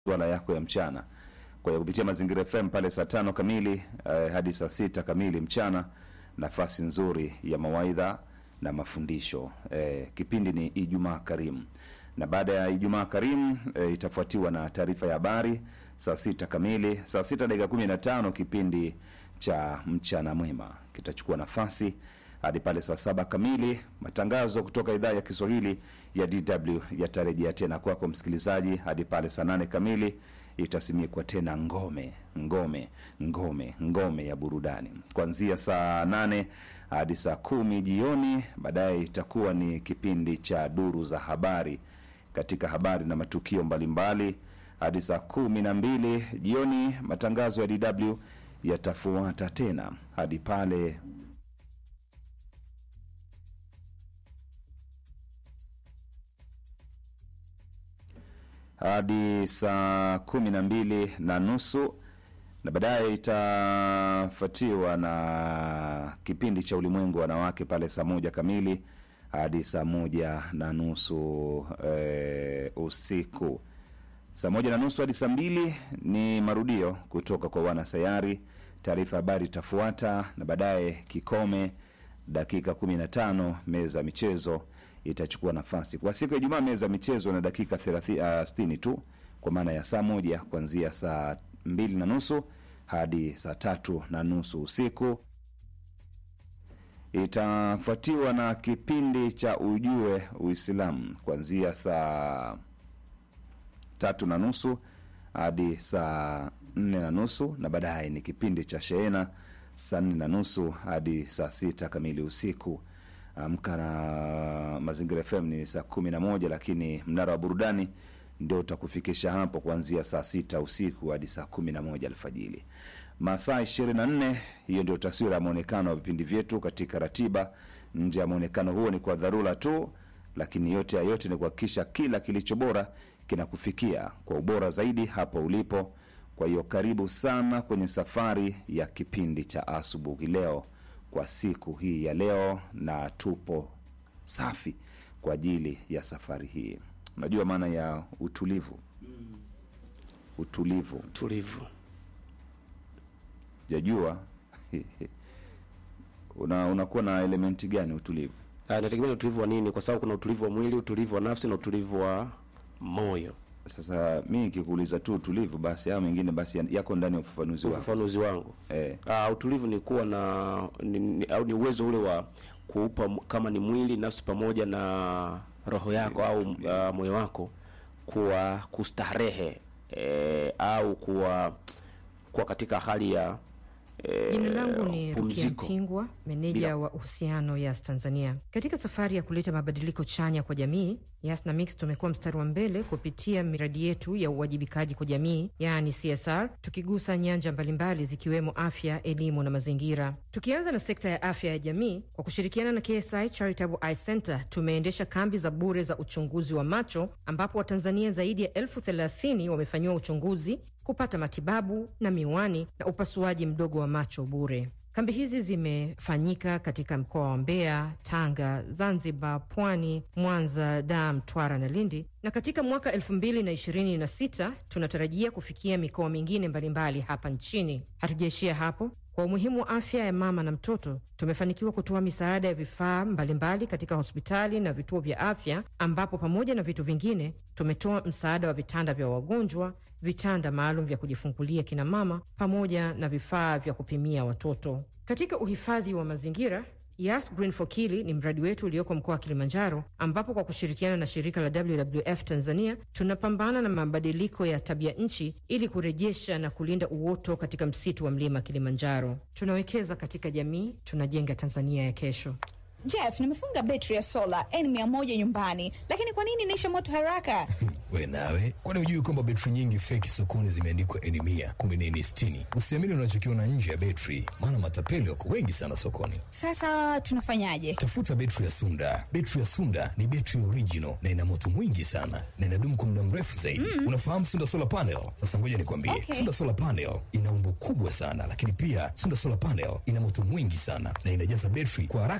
masuala yako ya mchana. Kwa hiyo kupitia Mazingira FM pale saa tano kamili eh, hadi saa sita kamili mchana, nafasi nzuri ya mawaidha na mafundisho. Eh, kipindi ni Ijumaa Karimu, na baada ya Ijumaa Karimu eh, itafuatiwa na taarifa ya habari saa sita kamili. Saa sita dakika kumi na tano kipindi cha mchana mwema kitachukua nafasi hadi pale saa saba kamili. Matangazo kutoka idhaa ya Kiswahili ya DW yatarejea tena kwako msikilizaji hadi pale saa nane kamili itasimikwa tena ngome ngome ngome ngome ya burudani kuanzia saa nane hadi saa kumi jioni. Baadaye itakuwa ni kipindi cha duru za habari katika habari na matukio mbalimbali hadi saa kumi na mbili jioni. Matangazo ya DW yatafuata tena hadi pale hadi saa kumi na mbili na nusu na baadaye itafuatiwa na kipindi cha ulimwengu wa wanawake pale saa moja kamili hadi saa moja na nusu e, usiku. Saa moja na nusu hadi saa mbili ni marudio kutoka kwa wanasayari. Taarifa habari itafuata na baadaye kikome dakika kumi na tano meza ya michezo itachukua nafasi kwa siku ya Ijumaa. Meza ya michezo na dakika sitini tu kwa maana ya saa moja kuanzia saa mbili na nusu hadi saa tatu na nusu usiku. Itafuatiwa na kipindi cha ujue Uislamu kuanzia saa tatu na nusu hadi saa nne na nusu na baadaye ni kipindi cha shehena saa nne na nusu hadi saa sita kamili usiku. Amka na Mazingira FM ni saa kumi na moja lakini mnara wa burudani ndio utakufikisha hapo kuanzia saa sita usiku hadi saa kumi na moja alfajili, masaa ishirini na nne. Hiyo ndio taswira ya mwonekano wa vipindi vyetu katika ratiba. Nje ya mwonekano huo ni kwa dharura tu, lakini yote ya yote ni kuhakikisha kila kilicho bora kinakufikia kwa ubora zaidi hapo ulipo. Kwa hiyo karibu sana kwenye safari ya kipindi cha asubuhi leo kwa siku hii ya leo, na tupo safi kwa ajili ya safari hii. Unajua maana ya utulivu? Utulivu tulivu jajua una unakuwa na elementi gani utulivu? Ah, inategemea ni utulivu wa nini, kwa sababu kuna utulivu wa mwili, utulivu wa nafsi na utulivu wa moyo. Sasa mi nikikuuliza tu utulivu, basi haya mengine basi yako ndani ya ufafanuzi wako. Ufafanuzi wangu Eh, ah, utulivu ni kuwa na ni, ni, au ni uwezo ule wa kuupa m- kama ni mwili, nafsi pamoja na roho yako au uh, moyo wako kuwa kustarehe eh, au kuwa kuwa katika hali ya eh, Jina langu ni Rukia pumziko. Mtingwa, meneja Bila- wa uhusiano Yas Tanzania. Katika safari ya kuleta mabadiliko chanya kwa jamii, Yas na Mix tumekuwa mstari wa mbele kupitia miradi yetu ya uwajibikaji kwa jamii, yaani CSR, tukigusa nyanja mbalimbali zikiwemo afya, elimu na mazingira. Tukianza na sekta ya afya ya jamii, kwa kushirikiana na KSI Charitable Eye Center tumeendesha kambi za bure za uchunguzi wa macho ambapo Watanzania zaidi ya elfu thelathini wamefanyiwa uchunguzi kupata matibabu na miwani na upasuaji mdogo wa macho bure. Kambi hizi zimefanyika katika mkoa wa Mbeya, Tanga, Zanzibar, Pwani, Mwanza, Dar, Mtwara na Lindi, na katika mwaka 2026 tunatarajia kufikia mikoa mingine mbalimbali hapa nchini. Hatujaishia hapo. Kwa umuhimu wa afya ya mama na mtoto, tumefanikiwa kutoa misaada ya vifaa mbalimbali katika hospitali na vituo vya afya, ambapo pamoja na vitu vingine tumetoa msaada wa vitanda vya wagonjwa, vitanda maalum vya kujifungulia kina mama, pamoja na vifaa vya kupimia watoto. Katika uhifadhi wa mazingira Yas Green for Kili ni mradi wetu ulioko mkoa wa Kilimanjaro, ambapo kwa kushirikiana na shirika la WWF Tanzania tunapambana na mabadiliko ya tabia nchi ili kurejesha na kulinda uoto katika msitu wa mlima Kilimanjaro. Tunawekeza katika jamii, tunajenga Tanzania ya kesho. Jeff, nimefunga betri ya sola N100 nyumbani, lakini kwa nini inaisha moto haraka? We nawe, kwani hujui kwamba betri nyingi feki sokoni zimeandikwa N mia kumbe ni N sitini? Usiamini unachokiona nje ya betri, maana matapeli wako wengi sana sokoni. Sasa tunafanyaje? Tafuta betri ya Sunda. Betri ya Sunda ni betri original na ina moto mwingi sana na inadumu kwa muda mrefu zaidi. Unafahamu Sunda solar panel? Sasa ngoja nikwambie, Okay. Sunda solar panel ina umbo kubwa sana, lakini pia Sunda solar panel ina moto mwingi sana na inajaza betri kwa haraka zaidi,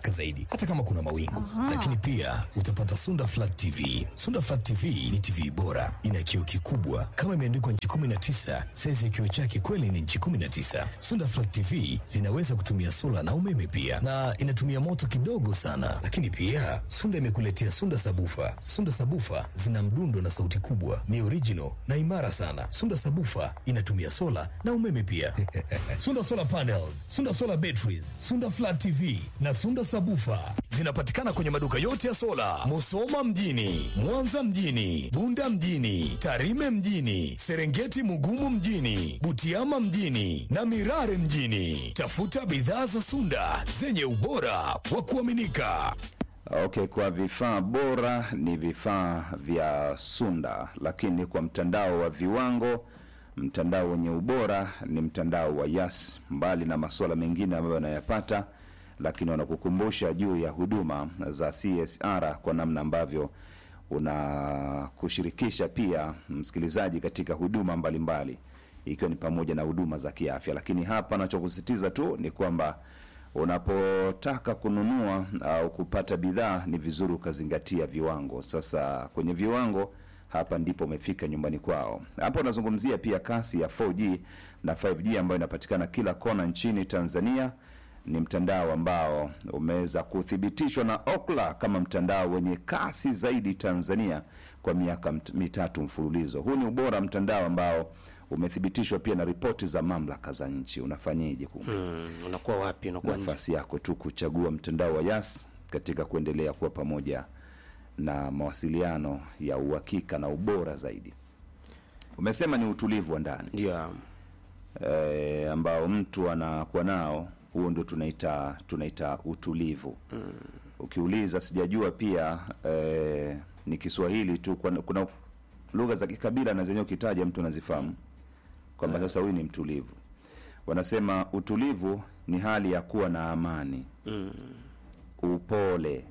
hata kama kuna mawingu. Lakini pia utapata Sunda Flat TV. Sunda Flat TV ni TV bora, ina kioo kikubwa kama imeandikwa nchi 19. Saizi ya kioo chake kweli ni nchi 19. Sunda Flat TV zinaweza kutumia sola na umeme pia, na inatumia moto kidogo sana. Lakini pia Sunda imekuletea Sunda Sabufa. Sunda Sabufa zina mdundo na sauti kubwa, ni original na imara sana. Sunda Sabufa inatumia sola na umeme pia. Sunda Solar Panels, Sunda Solar Batteries, Sunda Flat TV na Sunda Sabufa zinapatikana kwenye maduka yote ya sola, Musoma mjini, Mwanza mjini, Bunda mjini, Tarime mjini, Serengeti Mugumu mjini, Butiama mjini na Mirare mjini. Tafuta bidhaa za Sunda zenye ubora wa kuaminika. Okay, kwa vifaa bora ni vifaa vya Sunda, lakini kwa mtandao wa viwango, mtandao wenye ubora ni mtandao wa Yas. Mbali na masuala mengine ambayo wanayapata, lakini wanakukumbusha juu ya huduma za CSR kwa namna ambavyo unakushirikisha pia msikilizaji katika huduma mbalimbali, ikiwa ni pamoja na huduma za kiafya. Lakini hapa nachokusisitiza tu ni kwamba unapotaka kununua au kupata bidhaa ni vizuri ukazingatia viwango. Sasa kwenye viwango hapa ndipo umefika nyumbani kwao. Hapa unazungumzia pia kasi ya 4G na 5G ambayo inapatikana kila kona nchini Tanzania. Ni mtandao ambao umeweza kuthibitishwa na Ookla kama mtandao wenye kasi zaidi Tanzania kwa miaka mt- mitatu mfululizo. Huu ni ubora wa mtandao ambao umethibitishwa pia na ripoti za mamlaka za nchi. Unafanyeje ku Mm, unakuwa wapi? Unakuwa nje. nafasi yako tu kuchagua mtandao wa Yas katika kuendelea kuwa pamoja na mawasiliano ya uhakika na ubora zaidi. Umesema ni utulivu wa ndani Ndio. e, ambao mtu anakuwa nao, huo ndio tunaita tunaita utulivu. Ukiuliza sijajua pia e, ni Kiswahili tu, kuna, kuna lugha za kikabila na zenyewe ukitaja mtu anazifahamu kwamba sasa huyu ni mtulivu. Wanasema utulivu ni hali ya kuwa na amani upole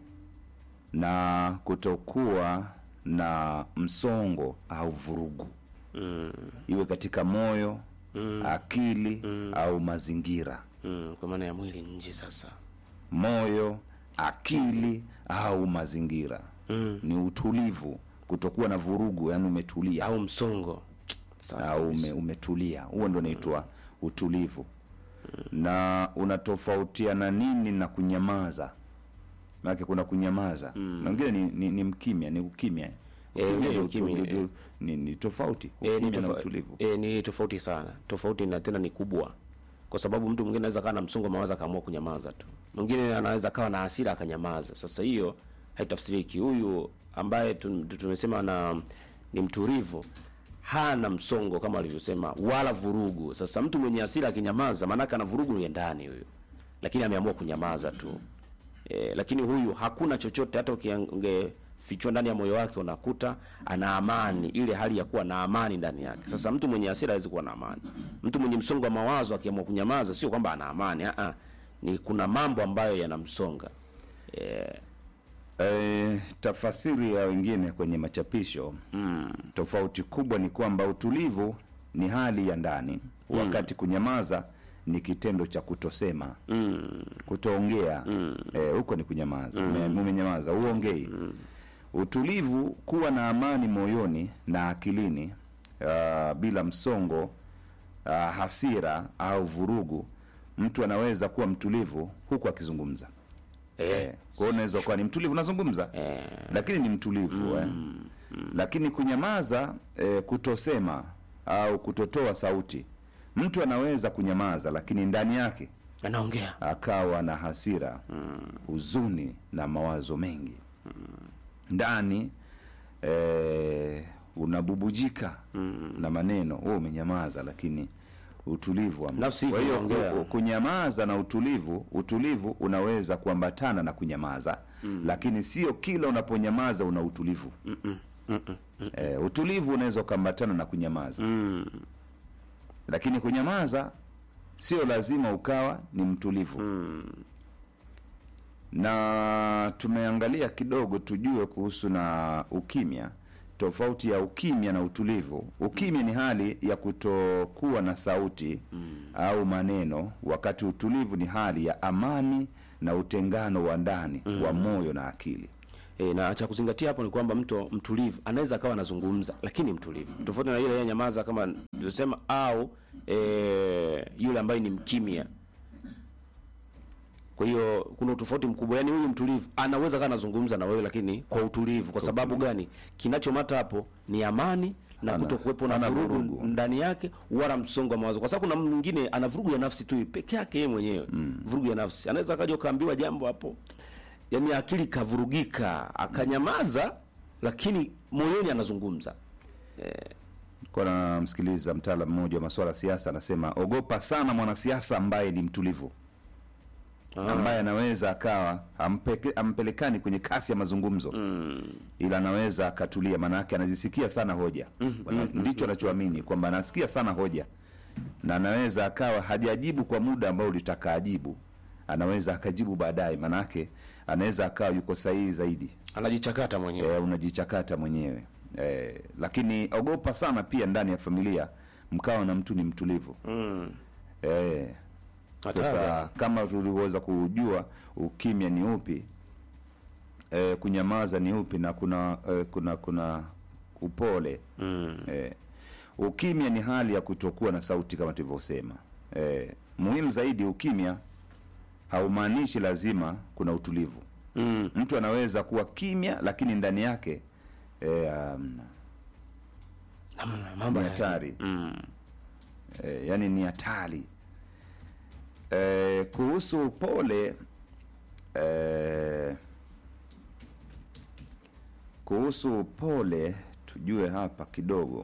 na kutokuwa na msongo au vurugu iwe katika moyo akili au mazingira Mm, kwa maana ya mwili nje sasa. moyo akili au mazingira ni utulivu kutokuwa na vurugu yani umetulia Au msongo. Safi au kabisa. ume, umetulia huo ndo unaitwa utulivu na unatofautiana nini na kunyamaza maanake kuna kunyamaza na wengine ni, ni, ni mkimya ni ukimya Ukimya ni ndio ukimya, utu- eh. ndio- ni, ni tofauti E, ni, ukimya na tofa, utulivu e, ni tofauti sana tofauti na tena ni kubwa kwa sababu mtu mwingine anaweza kawa na msongo wa mawazo akaamua kunyamaza tu mwingine anaweza kawa na hasira akanyamaza sasa hiyo haitafsiriki huyu ambaye tu- tu- tumesema na ni mtulivu hana msongo kama alivyosema wala vurugu sasa mtu mwenye hasira akinyamaza maanake ana vurugu ya ndani huyo lakini ameamua kunyamaza tu e, lakini huyu hakuna chochote hata ungefichwa ndani ya moyo wake unakuta ana amani ile hali ya kuwa na amani ndani yake sasa mtu mwenye hasira hawezi kuwa na amani mtu mwenye msongo wa mawazo akiamua kunyamaza sio kwamba ana amani a ni kuna mambo ambayo yanamsonga e, E, tafasiri ya wengine kwenye machapisho mm. tofauti kubwa ni kwamba utulivu ni hali ya ndani mm. wakati kunyamaza ni kitendo cha kutosema mm. kutoongea mm. e, huko ni kunyamaza mm. umenyamaza uongei mm. utulivu kuwa na amani moyoni na akilini uh, bila msongo uh, hasira au vurugu mtu anaweza kuwa mtulivu huku akizungumza Eh, kwa hiyo unaweza kuwa ni mtulivu unazungumza Eh. lakini ni mtulivu eh. lakini kunyamaza eh, kutosema au kutotoa sauti mtu anaweza kunyamaza lakini ndani yake anaongea akawa na hasira huzuni na mawazo mengi ndani eh, unabubujika na maneno wewe umenyamaza lakini utulivu wa Nafsi kwa hiyo inaongea. ku- kunyamaza na utulivu utulivu unaweza kuambatana na kunyamaza lakini sio kila unaponyamaza una utulivu eh, utulivu unaweza ukaambatana na kunyamaza lakini kunyamaza sio lazima ukawa ni mtulivu na tumeangalia kidogo tujue kuhusu na ukimya tofauti ya ukimya na utulivu ukimya ni hali ya kutokuwa na sauti au maneno wakati utulivu ni hali ya amani na utengano wa ndani wa moyo na akili E, na cha kuzingatia hapo ni kwamba mtu mtulivu anaweza akawa anazungumza lakini mtulivu, tofauti na ile yeye nyamaza kama nilivyosema, au e, yule ambaye ni mkimya. Kwa hiyo kuna utofauti mkubwa, yaani huyu mtulivu anaweza kawa anazungumza na wewe lakini kwa utulivu. Kwa sababu gani? Kinachomata hapo ni amani na Ana- kuto kuwepo na ana vurugu vurugu. ndani yake wala msongo wa mawazo, kwa sababu kuna mtu mwingine ana vurugu ya nafsi tu peke yake yeye mwenyewe vurugu ya nafsi, anaweza akaja ukaambiwa jambo hapo, yani akili kavurugika, akanyamaza, lakini moyoni anazungumza. kwa namsikiliza mtaalamu mmoja wa masuala ya siasa anasema ogopa sana mwanasiasa ambaye ni mtulivu ambaye anaweza akawa ampeke, ampelekani kwenye kasi ya mazungumzo ila anaweza akatulia maanake anazisikia sana hoja Wana- ndicho anachoamini kwamba anasikia sana hoja na anaweza akawa hajajibu kwa muda ambao ulitaka ajibu anaweza akajibu baadaye maanake anaweza akawa yuko sahihi zaidi Anajichakata mwenyewe. e, unajichakata mwenyewe e, lakini ogopa sana pia ndani ya familia mkawa na mtu ni mtulivu Mm. e, Hatari. sasa kama tuliweza kujua ukimya ni upi e, kunyamaza ni upi na kuna e, kuna kuna upole Mm. e, ukimya ni hali ya kutokuwa na sauti kama tulivyosema e, muhimu zaidi ukimya haumaanishi lazima kuna utulivu Mm. mtu anaweza kuwa kimya lakini ndani yake e, um, Mambo ni ya hatari Mm. e, yani ni hatari e, kuhusu upole e, kuhusu upole tujue hapa kidogo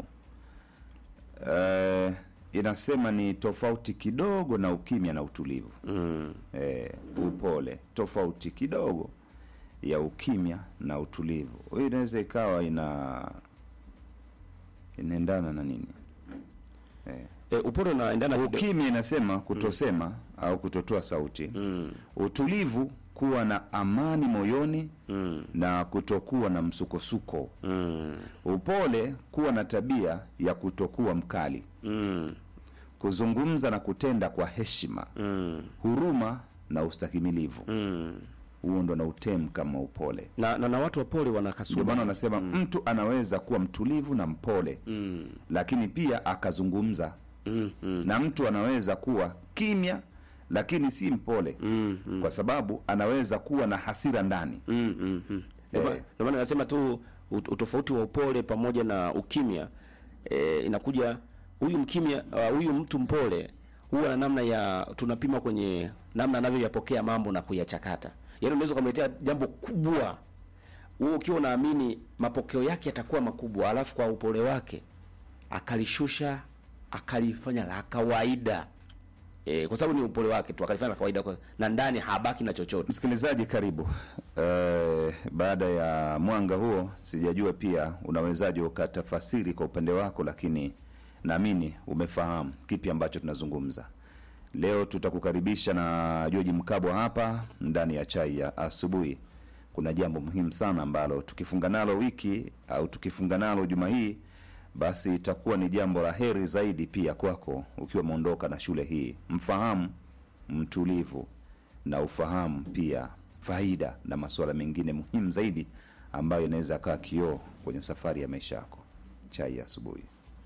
e, inasema ni tofauti kidogo na ukimya na utulivu Mm. e, upole tofauti kidogo ya ukimya na utulivu hii inaweza ikawa ina inaendana na nini e, E, upole unaendana kidogo. ukimya inasema kutosema au kutotoa sauti Mm. utulivu kuwa na amani moyoni Mm. na kutokuwa na msukosuko Mm. upole kuwa na tabia ya kutokuwa mkali Mm. kuzungumza na kutenda kwa heshima Mm. huruma na ustakimilivu Mm. huo ndo na utemu kama upole Na, na, na watu wapole wana ndio maana kasumba. wanasema mtu anaweza kuwa mtulivu na mpole Mm. lakini pia akazungumza Mm. Mm. na mtu anaweza kuwa kimya lakini si mpole Mm. Mm. kwa sababu anaweza kuwa na hasira ndani Mm, mm, mm. Ndio ma- Eh. ndio maana nasema tu ut- utofauti wa upole pamoja na ukimya e, inakuja huyu mkimya uh, huyu mtu mpole huwa na namna ya tunapima kwenye namna anavyoyapokea mambo na kuyachakata. Yaani unaweza kumletea jambo kubwa wewe ukiwa unaamini mapokeo yake yatakuwa makubwa, alafu kwa upole wake akalishusha akalifanya la kawaida e, kwa sababu ni upole wake tu akalifanya la kawaida kwa, na ndani habaki na chochote. msikilizaji karibu eh, baada ya mwanga huo sijajua pia unawezaje ukatafasiri kwa upande wako lakini naamini umefahamu kipi ambacho tunazungumza leo tutakukaribisha na joji mkabwa hapa ndani ya chai ya asubuhi kuna jambo muhimu sana ambalo tukifunga nalo wiki au tukifunga nalo juma hii basi itakuwa ni jambo la heri zaidi pia kwako ukiwa umeondoka na shule hii mfahamu mtulivu na ufahamu pia faida na masuala mengine muhimu zaidi ambayo inaweza akawa kioo kwenye safari ya maisha yako chai ya asubuhi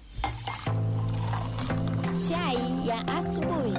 Chai ya asubuhi.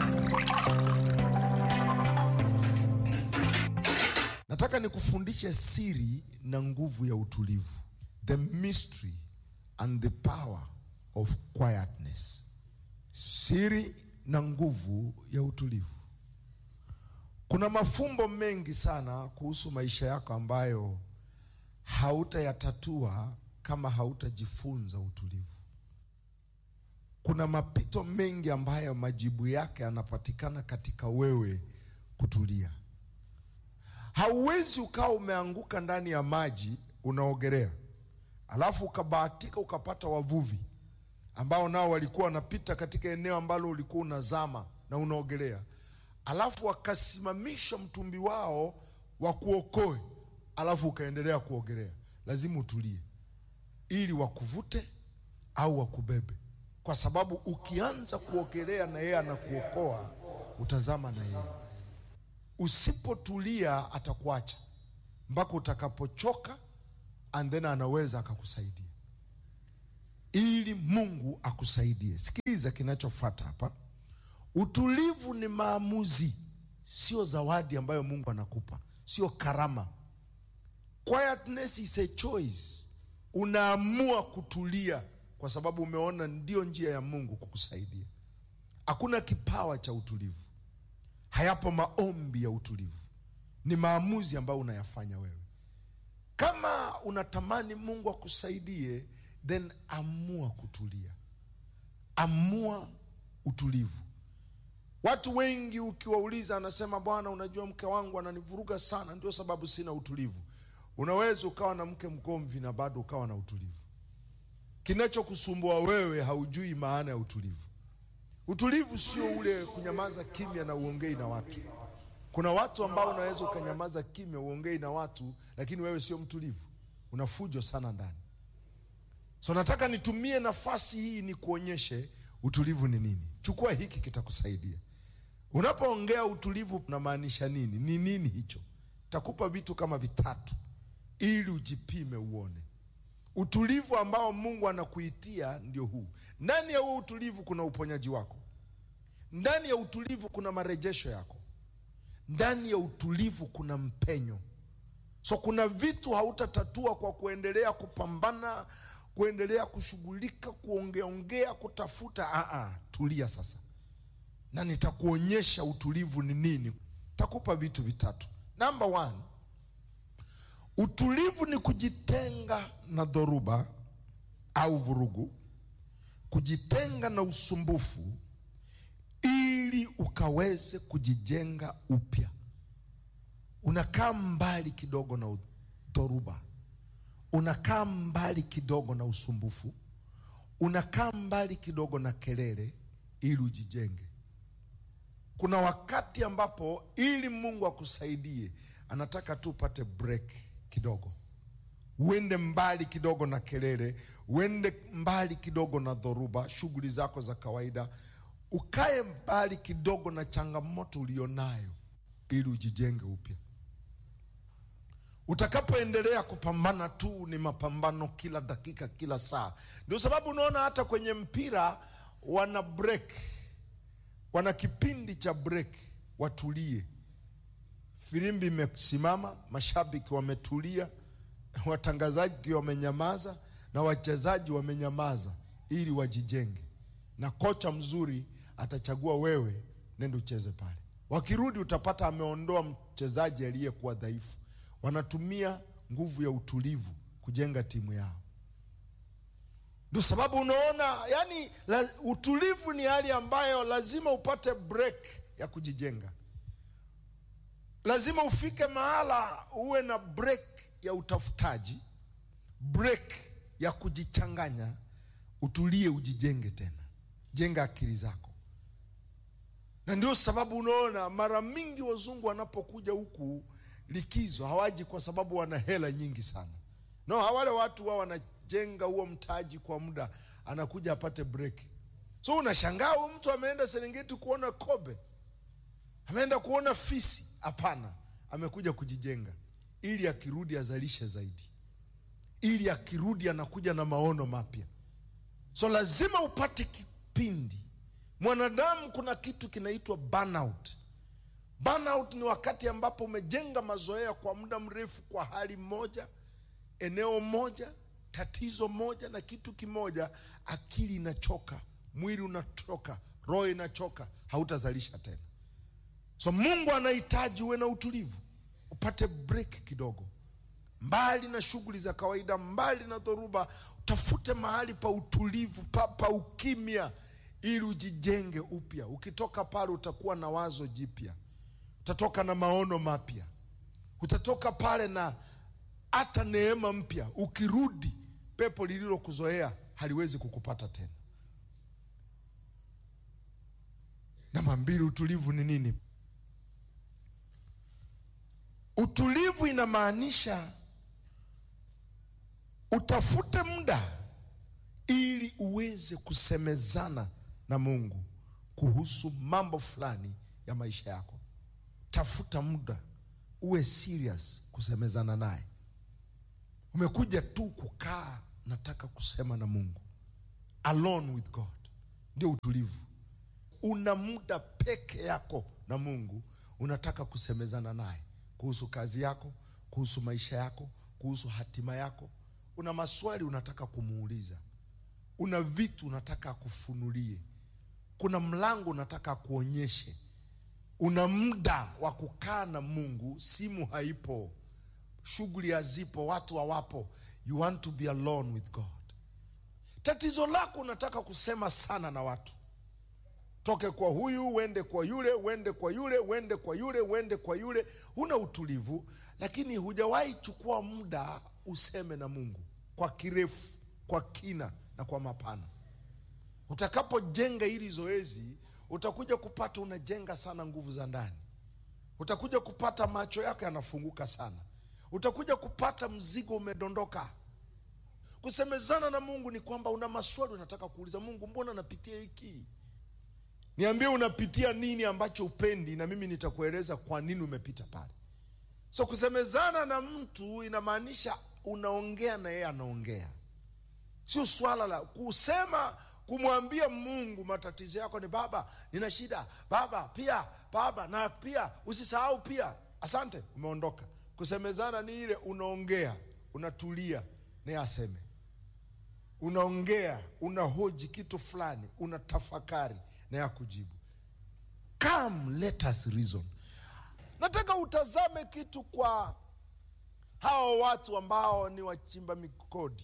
nataka nikufundishe siri na nguvu ya utulivu the mystery and the power of quietness siri na nguvu ya utulivu kuna mafumbo mengi sana kuhusu maisha yako ambayo hautayatatua kama hautajifunza utulivu kuna mapito mengi ambayo majibu yake yanapatikana katika wewe kutulia hauwezi ukawa umeanguka ndani ya maji unaogelea alafu ukabahatika ukapata wavuvi ambao nao walikuwa wanapita katika eneo ambalo ulikuwa unazama na unaogelea alafu wakasimamisha mtumbi wao wakuokoe alafu ukaendelea kuogelea lazima utulie ili wakuvute au wakubebe kwa sababu ukianza kuogelea na yeye anakuokoa utazama na yeye usipotulia atakuacha mpaka utakapochoka and then anaweza akakusaidia ili mungu akusaidie sikiliza kinachofuata hapa utulivu ni maamuzi sio zawadi ambayo mungu anakupa sio karama quietness is a choice unaamua kutulia kwa sababu umeona ndio njia ya mungu kukusaidia hakuna kipawa cha utulivu hayapo maombi ya utulivu ni maamuzi ambayo unayafanya wewe kama unatamani mungu akusaidie then amua kutulia amua utulivu watu wengi ukiwauliza anasema bwana unajua mke wangu ananivuruga sana ndio sababu sina utulivu unaweza ukawa na mke mgomvi na bado ukawa na utulivu kinachokusumbua wewe haujui maana ya utulivu utulivu sio ule kunyamaza kimya na uongei na watu kuna watu ambao unaweza ukanyamaza kimya uongei na watu lakini wewe sio mtulivu una fujo sana ndani so nataka nitumie nafasi hii ni kuonyeshe utulivu ni nini chukua hiki kitakusaidia unapoongea utulivu unamaanisha nini ni nini hicho takupa vitu kama vitatu ili ujipime uone utulivu ambao mungu anakuitia ndio huu ndani ya huo utulivu kuna uponyaji wako ndani ya utulivu kuna marejesho yako ndani ya utulivu kuna mpenyo so kuna vitu hautatatua kwa kuendelea kupambana kuendelea kushughulika kuongeaongea kutafuta Aa, tulia sasa na nitakuonyesha utulivu ni nini takupa vitu vitatu namba one utulivu ni kujitenga na dhoruba au vurugu kujitenga na usumbufu ili ukaweze kujijenga upya unakaa mbali kidogo na dhoruba unakaa mbali kidogo na usumbufu unakaa mbali kidogo na kelele ili ujijenge kuna wakati ambapo ili mungu akusaidie anataka tu upate break kidogo uende mbali kidogo na kelele uende mbali kidogo na dhoruba shughuli zako za kawaida ukae mbali kidogo na changamoto ulionayo ili ujijenge upya utakapoendelea kupambana tu ni mapambano kila dakika kila saa ndio sababu unaona hata kwenye mpira wana break wana kipindi cha break watulie firimbi imesimama mashabiki wametulia watangazaji wamenyamaza na wachezaji wamenyamaza ili wajijenge na kocha mzuri atachagua wewe nende ucheze pale wakirudi utapata ameondoa mchezaji aliyekuwa dhaifu wanatumia nguvu ya utulivu kujenga timu yao ndio sababu unaona yani la, utulivu ni hali ambayo lazima upate break ya kujijenga lazima ufike mahala uwe na break ya utafutaji break ya kujichanganya utulie ujijenge tena jenga akili zako na ndio sababu unaona mara mingi wazungu wanapokuja huku likizo hawaji kwa sababu wana hela nyingi sana no wale watu wao wanajenga huo mtaji kwa muda anakuja apate break so unashangaa huyu mtu ameenda serengeti kuona kobe ameenda kuona fisi hapana amekuja kujijenga ili akirudi azalishe zaidi ili akirudi anakuja na maono mapya so lazima upate kipindi mwanadamu kuna kitu kinaitwa burnout burnout ni wakati ambapo umejenga mazoea kwa muda mrefu kwa hali moja eneo moja tatizo moja na kitu kimoja akili inachoka mwili unachoka roho inachoka hautazalisha tena so mungu anahitaji uwe na utulivu upate break kidogo mbali na shughuli za kawaida mbali na dhoruba utafute mahali pa utulivu pa, pa ukimya ili ujijenge upya ukitoka pale utakuwa na wazo jipya utatoka na maono mapya utatoka pale na hata neema mpya ukirudi pepo lililokuzoea haliwezi kukupata tena namba mbili utulivu ni nini utulivu inamaanisha utafute muda ili uweze kusemezana na mungu kuhusu mambo fulani ya maisha yako tafuta muda uwe serious kusemezana naye umekuja tu kukaa nataka kusema na mungu alone with god ndio utulivu una muda peke yako na mungu unataka kusemezana naye kuhusu kazi yako kuhusu maisha yako kuhusu hatima yako una maswali unataka kumuuliza una vitu unataka akufunulie kuna mlango unataka akuonyeshe una muda wa kukaa na mungu simu haipo shughuli hazipo watu hawapo you want to be alone with god tatizo lako unataka kusema sana na watu toke kwa huyu uende kwa yule uende kwa yule uende kwa yule uende kwa yule huna utulivu lakini hujawahi chukua muda useme na mungu kwa kirefu kwa kina na kwa mapana utakapojenga hili zoezi utakuja kupata unajenga sana nguvu za ndani utakuja kupata macho yako yanafunguka sana utakuja kupata mzigo umedondoka kusemezana na mungu ni kwamba una maswali unataka kuuliza mungu mbona napitia hiki niambie unapitia nini ambacho upendi na mimi nitakueleza kwa nini umepita pale so kusemezana na mtu inamaanisha unaongea na yeye anaongea sio swala la kusema kumwambia mungu matatizo yako ni baba nina shida baba pia baba na pia usisahau pia asante umeondoka kusemezana ni ile unaongea unatulia naye aseme unaongea unahoji kitu fulani unatafakari naye akujibu come let us reason nataka utazame kitu kwa hawa watu ambao ni wachimba mikodi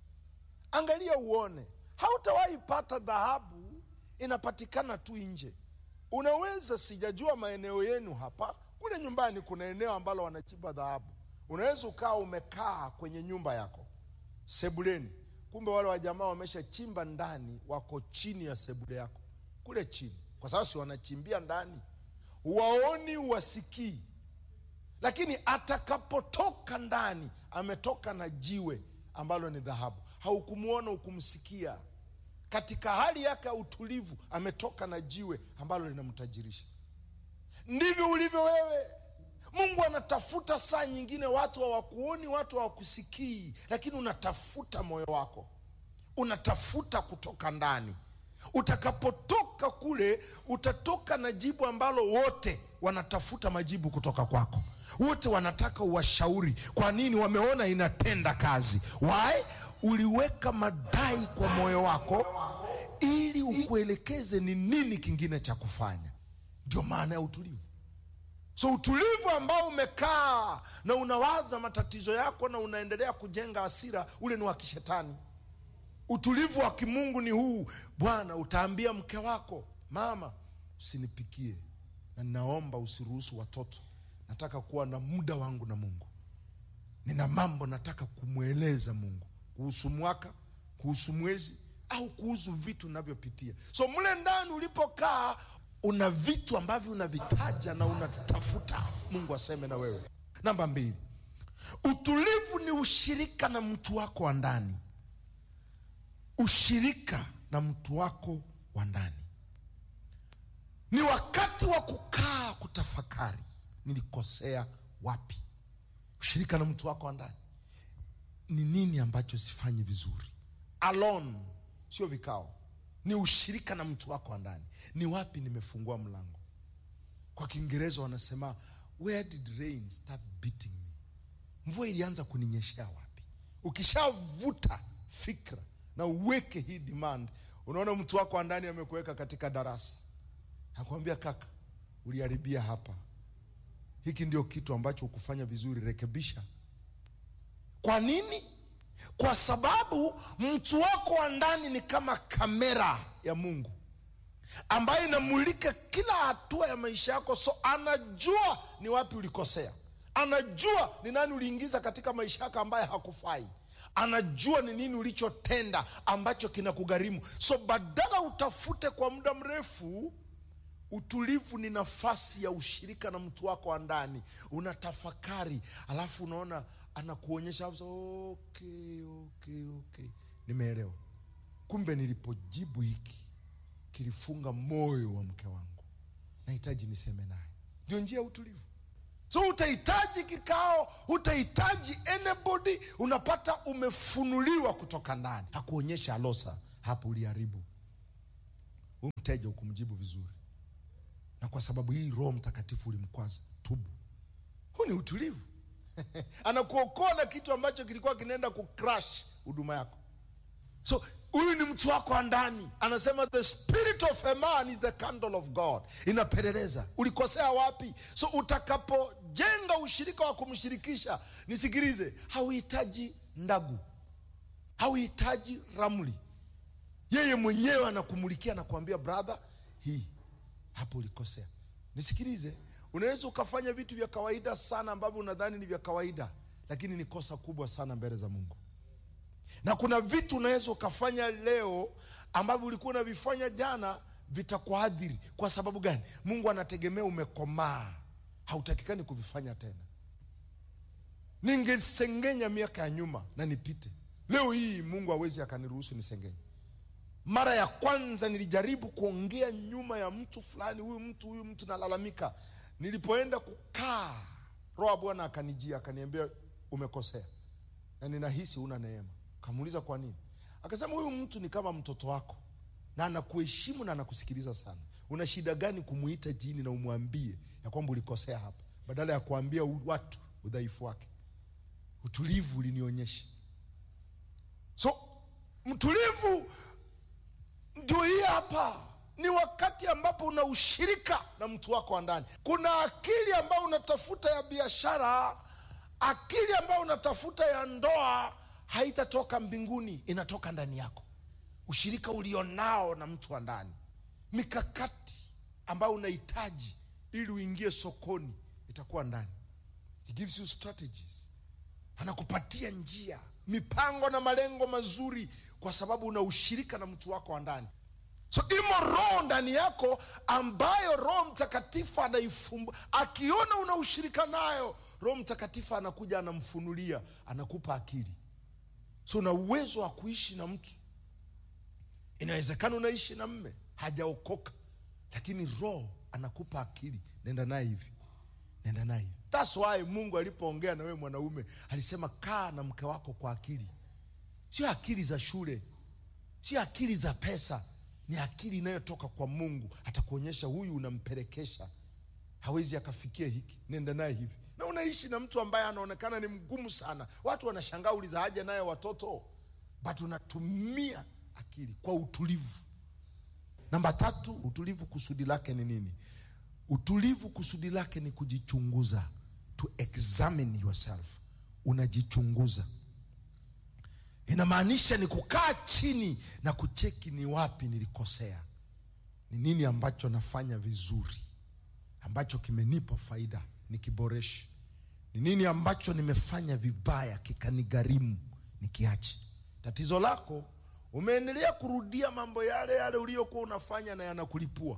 angalia uone hautawahi pata dhahabu inapatikana tu nje unaweza sijajua maeneo yenu hapa kule nyumbani kuna eneo ambalo wanachimba dhahabu unaweza ukawa umekaa kwenye nyumba yako sebuleni kumbe wale wajamaa wameshachimba ndani wako chini ya sebule yako kule chini kwa sababu si wanachimbia ndani waoni wasikii lakini atakapotoka ndani ametoka na jiwe ambalo ni dhahabu haukumwona ukumsikia katika hali yake ya utulivu ametoka na jiwe ambalo linamtajirisha ndivyo ulivyo wewe mungu anatafuta saa nyingine watu hawakuoni watu hawakusikii lakini unatafuta moyo wako unatafuta kutoka ndani utakapotoka kule utatoka na jibu ambalo wote wanatafuta majibu kutoka kwako wote wanataka uwashauri kwa nini wameona inatenda kazi why uliweka madai kwa moyo wako ili ukuelekeze ni nini kingine cha kufanya ndio maana ya utulivu so utulivu ambao umekaa na unawaza matatizo yako na unaendelea kujenga hasira ule ni wa kishetani utulivu wa kimungu ni huu bwana utaambia mke wako mama usinipikie na ninaomba usiruhusu watoto nataka kuwa na muda wangu na mungu nina mambo nataka kumweleza mungu kuhusu mwaka kuhusu mwezi au kuhusu vitu navyopitia so mle ndani ulipokaa una vitu ambavyo unavitaja na unatafuta mungu aseme na wewe namba mbili utulivu ni ushirika na mtu wako wa ndani ushirika na mtu wako wa ndani ni wakati wa kukaa kutafakari nilikosea wapi ushirika na mtu wako wa ndani ni nini ambacho sifanyi vizuri alone sio vikao ni ushirika na mtu wako wa ndani ni wapi nimefungua mlango kwa kiingereza wanasema where did rain start beating me mvua ilianza kuninyeshea wapi ukishavuta fikra na uweke hii demand unaona mtu wako wa ndani amekuweka katika darasa akwambia kaka uliharibia hapa hiki ndio kitu ambacho ukufanya vizuri rekebisha kwa nini kwa sababu mtu wako wa ndani ni kama kamera ya mungu ambayo inamulika kila hatua ya maisha yako so anajua ni wapi ulikosea anajua ni nani uliingiza katika maisha yako ambaye hakufai anajua ni nini ulichotenda ambacho kinakugharimu so badala utafute kwa muda mrefu utulivu ni nafasi ya ushirika na mtu wako wa ndani unatafakari alafu unaona anakuonyesha hapo, okay, okay, okay. nimeelewa kumbe nilipojibu hiki kilifunga moyo wa mke wangu nahitaji niseme naye ndio njia ya utulivu so utahitaji kikao utahitaji anybody unapata umefunuliwa kutoka ndani hakuonyesha alosa hapo uliharibu huyu mteja ukumjibu vizuri na kwa sababu hii roho mtakatifu ulimkwaza tubu huu ni utulivu anakuokoa na kitu ambacho kilikuwa kinaenda kucrash huduma yako so huyu ni mtu wako wa ndani anasema the spirit of a man is the candle of god inapeleleza ulikosea wapi so utakapojenga ushirika wa kumshirikisha nisikilize hauhitaji ndagu hauhitaji ramli yeye mwenyewe anakumulikia na kuambia brother hii hapo ulikosea nisikilize unaweza ukafanya vitu vya kawaida sana ambavyo unadhani ni vya kawaida lakini ni kosa kubwa sana mbele za mungu na kuna vitu unaweza ukafanya leo ambavyo ulikuwa unavifanya jana vitakuadhiri kwa sababu gani mungu anategemea umekomaa hautakikani kuvifanya tena ningesengenya miaka ya nyuma na nipite leo hii mungu hawezi akaniruhusu nisengenye mara ya kwanza nilijaribu kuongea nyuma ya mtu fulani huyu mtu huyu mtu nalalamika nilipoenda kukaa roho ya bwana akanijia akaniambia umekosea na ninahisi una neema kamuuliza kwa nini akasema huyu mtu ni kama mtoto wako na anakuheshimu na anakusikiliza sana una shida gani kumuita jini na umwambie ya kwamba ulikosea hapa badala ya kuambia u- watu udhaifu wake utulivu ulinionyesha so mtulivu ndio hii hapa ni wakati ambapo una ushirika na mtu wako wa ndani kuna akili ambayo unatafuta ya biashara akili ambayo unatafuta ya ndoa haitatoka mbinguni inatoka ndani yako ushirika ulionao na mtu wa ndani mikakati ambayo unahitaji ili uingie sokoni itakuwa ndani He gives you strategies anakupatia njia mipango na malengo mazuri kwa sababu una ushirika na mtu wako wa ndani so imo roho ndani yako ambayo roho mtakatifu anaifumba akiona una ushirika nayo roho mtakatifu anakuja anamfunulia anakupa akili so una uwezo wa kuishi na mtu inawezekana unaishi na mme hajaokoka lakini roho anakupa akili nenda naye hivi nenda naye hivi thats why mungu alipoongea na wewe mwanaume alisema kaa na mke wako kwa akili sio akili za shule sio akili za pesa ni akili inayotoka kwa mungu atakuonyesha huyu unampelekesha hawezi akafikia hiki nenda naye hivi na unaishi na mtu ambaye anaonekana ni mgumu sana watu wanashangaa uliza haja naye watoto but unatumia akili kwa utulivu namba tatu utulivu kusudi lake ni nini utulivu kusudi lake ni kujichunguza to examine yourself unajichunguza inamaanisha ni kukaa chini na kucheki ni wapi nilikosea ni nini ambacho nafanya vizuri ambacho kimenipa faida nikiboreshe ni nini ambacho nimefanya vibaya kikanigharimu nikiache tatizo lako umeendelea kurudia mambo yale yale uliyokuwa unafanya na yanakulipua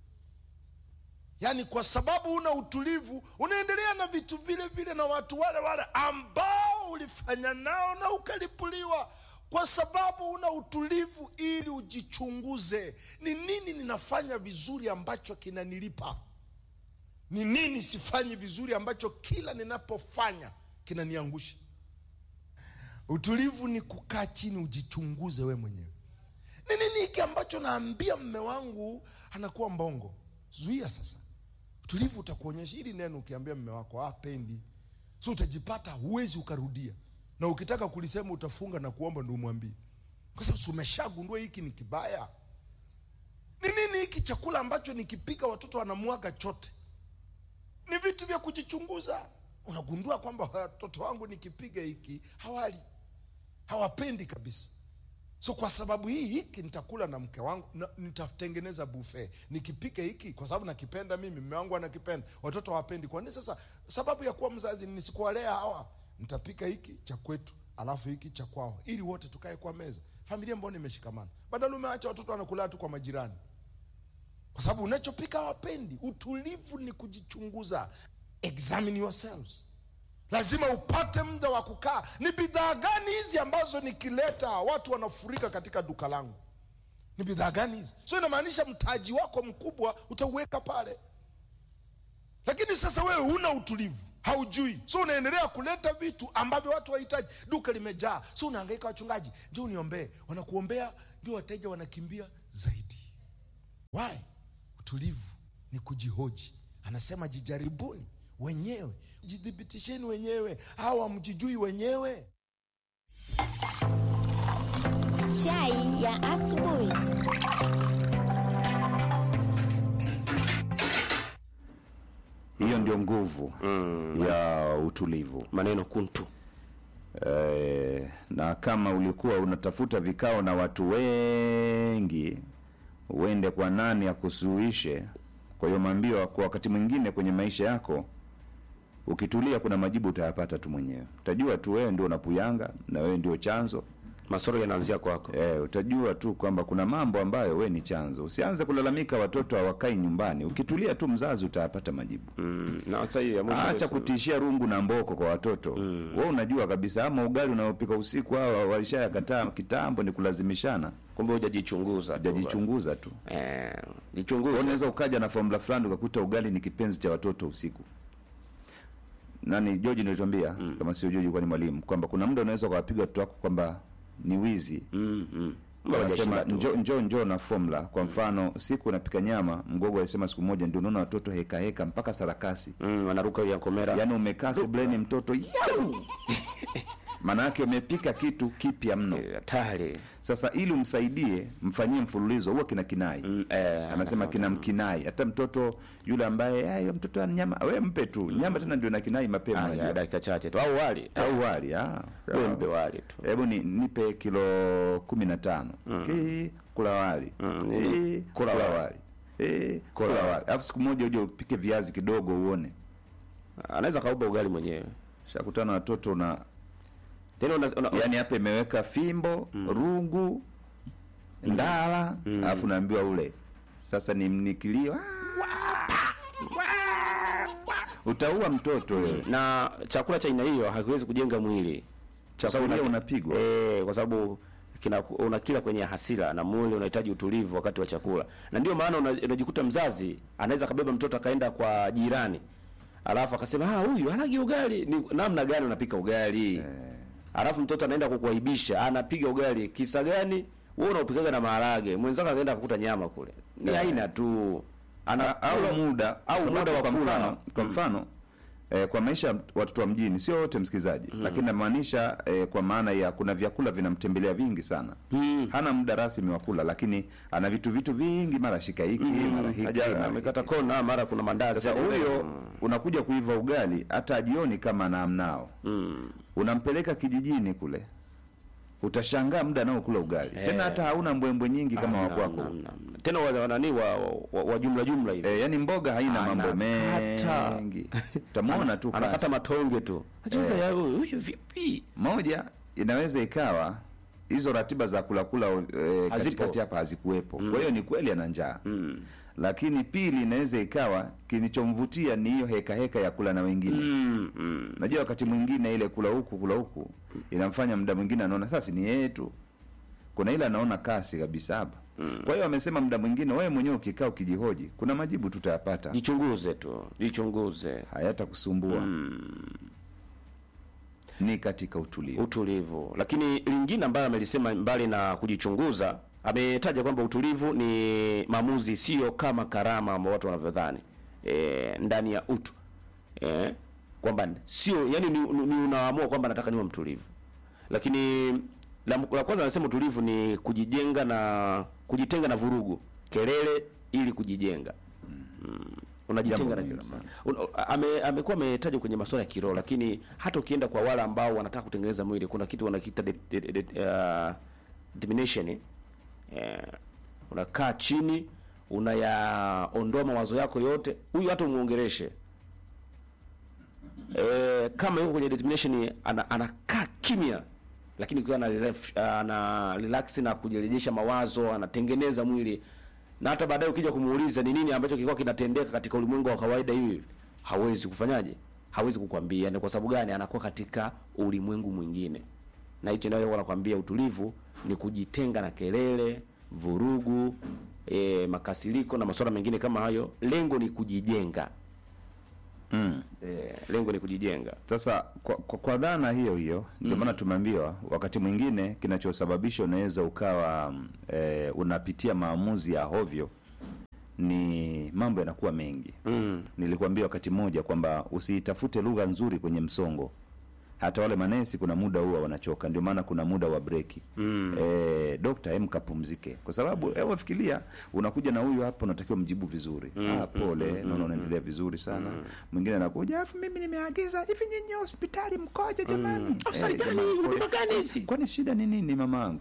yaani kwa sababu una utulivu unaendelea na vitu vile vile na watu wale wale ambao ulifanya nao na ukalipuliwa kwa sababu una utulivu ili ujichunguze ni nini ninafanya vizuri ambacho kinanilipa ni nini sifanyi vizuri ambacho kila ninapofanya kinaniangusha utulivu ni kukaa chini ujichunguze we mwenyewe ni nini hiki ambacho naambia mme wangu anakuwa mbongo zuia sasa utulivu utakuonyesha hili neno ukiambia mme wako apendi so utajipata huwezi ukarudia na ukitaka kulisema utafunga na kuomba ndo umwambie kwa sababu si umeshagundua hiki ni kibaya ni nini hiki chakula ambacho nikipika watoto wanamwaga chote ni vitu vya kujichunguza unagundua kwamba watoto wangu nikipiga hiki hawali hawapendi kabisa so kwa sababu hii hiki nitakula na mke wangu na, nitatengeneza buffet nikipika hiki kwa sababu nakipenda mimi mme wangu anakipenda watoto hawapendi kwa nini sasa sababu ya kuwa mzazi ni nisikuwalea hawa nitapika hiki cha kwetu alafu hiki cha kwao ili wote tukae kwa meza familia mbona imeshikamana badala umeacha watoto wanakula tu kwa majirani kwa sababu unachopika hawapendi utulivu ni kujichunguza examine yourselves lazima upate muda wa kukaa ni bidhaa gani hizi ambazo nikileta watu wanafurika katika duka langu ni bidhaa gani hizi so inamaanisha mtaji wako mkubwa utauweka pale lakini sasa wewe huna utulivu haujui so unaendelea kuleta vitu ambavyo watu wahitaji duka limejaa so unahangaika wachungaji ndio uniombee wanakuombea ndio wateja wanakimbia zaidi why utulivu ni kujihoji anasema jijaribuni wenyewe jithibitisheni wenyewe hawa mjijui wenyewe Chai ya asubuhi. hiyo ndio nguvu ya utulivu maneno kuntu Eh, na kama ulikuwa unatafuta vikao na watu wengi uende kwa nani akusuluhishe kwa hiyo maambiwa kwa wakati mwingine kwenye maisha yako ukitulia kuna majibu utayapata tu mwenyewe utajua tu wewe ndio unapuyanga na wewe ndio chanzo masoro yanaanzia kwako Eh, utajua tu kwamba kuna mambo ambayo we ni chanzo usianze kulalamika watoto hawakai nyumbani ukitulia tu mzazi utayapata majibu mm. na sasa hii ya mwisho acha kabisa. kutishia rungu na mboko kwa watoto mm. we unajua kabisa ama ugali unaopika usiku hawa walishayakataa kitambo ni kulazimishana kumbe hujajichunguza tu. jajichunguza tu eh, Wewe jichunguze unaweza ukaja na formula fulani ukakuta ugali ni kipenzi cha watoto usiku nani George nilituambia mm. kama sio George kwa ni mwalimu kwamba kuna muda unaweza ukawapiga watoto wako kwamba ni wizi mm, mm. Mbona wanasema hujashinda tu? njo njo njo na formula kwa mfano siku unapika nyama mgogo alisema siku moja ndio unaona watoto heka heka mpaka sarakasi mm, wanaruka ya komera yaani umekaa sebleni mtoto yau maana yake umepika kitu kipya mno Eh, hatari sasa ili umsaidie mfanyie mfululizo huwa kina kinai Mm, eh, anasema kina mkinai hata mtoto yule ambaye "Ah, hiyo mtoto ana nyama we mpe tu nyama tena ndio na kinai mapema Ah, unajua. ya dakika chache tu au wali au wali ah. wewe mpe wali tu hebu ni, nipe kilo kumi na tano Ki, kula wali Mm, Ki, kula kula wali. wali Eh, kula Kula wali alafu siku moja uje upike viazi kidogo uone anaweza kauba ugali mwenyewe shakutana na watoto na tena una, una, yani hapa imeweka fimbo rungu ndala alafu naambiwa ule sasa ni mnikilio utaua mtoto wewe na chakula cha aina hiyo hakiwezi kujenga mwili Kwa sababu Chakulia una- unapigwa. eh, kwa sababu kina unakila kwenye hasira na mwili unahitaji utulivu wakati wa chakula na ndio maana una- unajikuta mzazi anaweza kabeba mtoto akaenda kwa jirani alafu akasema ah huyu hanagi ugali ni namna gani unapika ugali alafu mtoto anaenda kukuaibisha anapiga ugali kisa gani wewe unaupikaga na maharage mwenzako anaenda kukuta nyama kule ni aina tu ana au muda au sababu muda wa kwa kula. mfano kwa mfano eh, kwa maisha ya watoto wa mjini sio wote msikilizaji lakini namaanisha eh, kwa maana ya kuna vyakula vinamtembelea vingi sana hana muda rasmi wa kula lakini ana vitu vitu vingi mara shika hiki mara hiki Haja- mara amekata hiki. kona mara kuna mandazi sasa huyo unakuja kuiva ugali hata ajioni kama anaamnao mm. unampeleka kijijini kule utashangaa muda nao kula ugali tena hata hauna mbwembwe nyingi kama Hamna, wakwako hamna, hamna. tena wa wa nani wa, wa, wa jumla jumla hivi e, yani mboga haina mambo Anakata. mengi utamwona tu anakata kasi. matonge tu Ajuza ya huyu huyu vipi moja inaweza ikawa hizo ratiba za kula kula e, Hazipo. katikati hapa hazikuwepo kwa hiyo ni kweli ana njaa lakini pili inaweza ikawa kilichomvutia ni hiyo heka heka ya kula na wengine mm, mm. najua wakati mwingine ile kula huku kula huku inamfanya muda mwingine anaona sasa ni yeye tu kuna ile anaona kasi kabisa hapa kwa hiyo amesema muda mwingine wewe mwenyewe ukikaa ukijihoji kuna majibu tutayapata jichunguze tu jichunguze hayatakusumbua ni katika utulivu utulivu lakini lingine ambayo amelisema mbali na kujichunguza ametaja kwamba utulivu ni maamuzi sio kama karama ambao watu wanavyodhani e, ndani ya utu e, kwamba sio yani ni, ni unaamua kwamba nataka niwe mtulivu lakini la, la kwanza anasema utulivu ni kujijenga na kujitenga na vurugu kelele ili kujijenga mm. unajitenga Jambo na muhimu kila Un- ame, amekuwa ametaja kwenye masuala ya kiroho lakini hata ukienda kwa wale ambao wanataka kutengeneza mwili kuna kitu wanakiita de, de, de, de, uh, determination eh, unakaa chini unayaondoa mawazo yako yote huyu hata umuongereshe eh, kama yuko kwenye determination ana, anakaa kimya lakini ukiwa ana relax, ana relax na kujirejesha mawazo anatengeneza mwili na hata baadaye ukija kumuuliza ni nini ambacho kilikuwa kinatendeka katika ulimwengu wa kawaida hivi hawezi kufanyaje hawezi kukwambia ni kwa sababu gani anakuwa katika ulimwengu mwingine na hicho ndio wanakwambia utulivu ni kujitenga na kelele vurugu e, makasiriko na masuala mengine kama hayo lengo ni kujijenga mm. eh, lengo ni kujijenga Sasa kwa, kwa, kwa dhana hiyo hiyo ndio maana tumeambiwa wakati mwingine kinachosababisha unaweza ukawa mm, eh, unapitia maamuzi ya hovyo ni mambo yanakuwa mengi mm. nilikwambia wakati mmoja kwamba usiitafute lugha nzuri kwenye msongo hata wale manesi kuna muda huwa wanachoka ndio maana kuna muda wa breki mm. e, dokta em kapumzike kwa sababu mm. fikiria unakuja na huyu hapa unatakiwa mjibu vizuri mm. ah, pole mm. naona unaendelea vizuri sana mwingine anakuja afu mimi nimeagiza hivi nyinyi hospitali mkoje jamani mm. Hospitali gani? Huduma gani hizi? kwani shida ni nini mamaangu